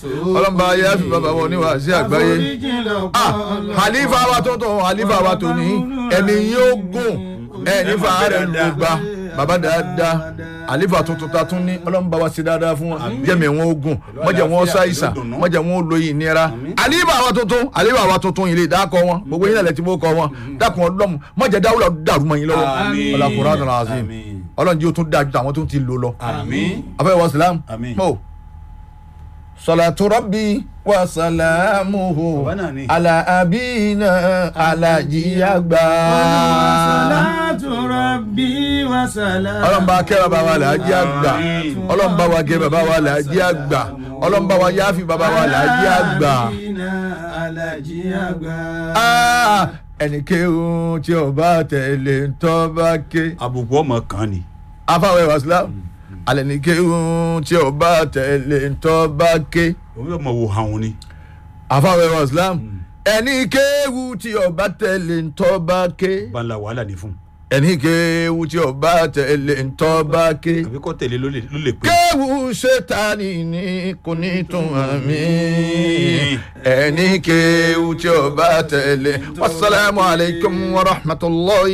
ọlọ́mọba ayé àfi bàbá wọn oníwàásí àgbáyé ah halifa wa tó tó halifa wa tó ní ẹ̀mí yóò gùn ẹ̀ nífa rẹ̀ ló gba bàbá dáadáa halifa tuntun ta tún ní ọlọ́mọba wa ṣe dáadáa fún wọn jẹ́mi wọn ó gùn mọ̀jẹ̀ wọn ó ṣàìsàn mọ̀jẹ̀ wọn ó lo ìnira halifa wa tuntun halifa wa tuntun yìí lè dákọ̀ wọn gbogbo yín lẹ́lẹ̀ tí mo kọ́ wọn dákun ọlọ́mù mọ̀jẹ̀ dáwúlọ̀ dàrú mọ́ yín lọ́wọ́ Àmín. ọlọ́kùnrin àdàlà azim Àmín. ọlọ́run jí o tún dájú àwọn tó ti lò lọ àmín afẹ́ wa salam Àmín. mo salatu rabbi wa salamuhu Bàbá náà ni. ala abina alajiyagba. salatu rabbi wa salam. ọlọ́mba kẹ́ bàbá wa làájí àgbà Àmín. ọlọ́mba wa kẹ́ bàbá wa làájí àgbà ọlọ́mba wa yáfi bàbá wa làájí àgbà. alaji àgbà. Ah, ẹnì kéwù tí o bá tẹ̀lé ń tọ́ bá ké. àbùkù ọmọ kan ni afáwẹ̀ wa salam alẹ́ ní kéwù tí o bá tẹ̀lé ń tọ́ bá ké. òun yóò mọ wo hàn ni àfàwẹ̀ wa islam ẹni kéwu tí ọba tẹ̀lé ntọ́ba ké banla wàhálà ni fún ẹni kéwu tí ọba tẹ̀lé ntọ́ba ké àbí kò tẹ̀lé ló lè ló lè pè kéwu ṣètàní ní kò ní tún àmì ẹni kéwu tí ọba tẹ̀lé wasalaamu alaykum wa rahmatulahi.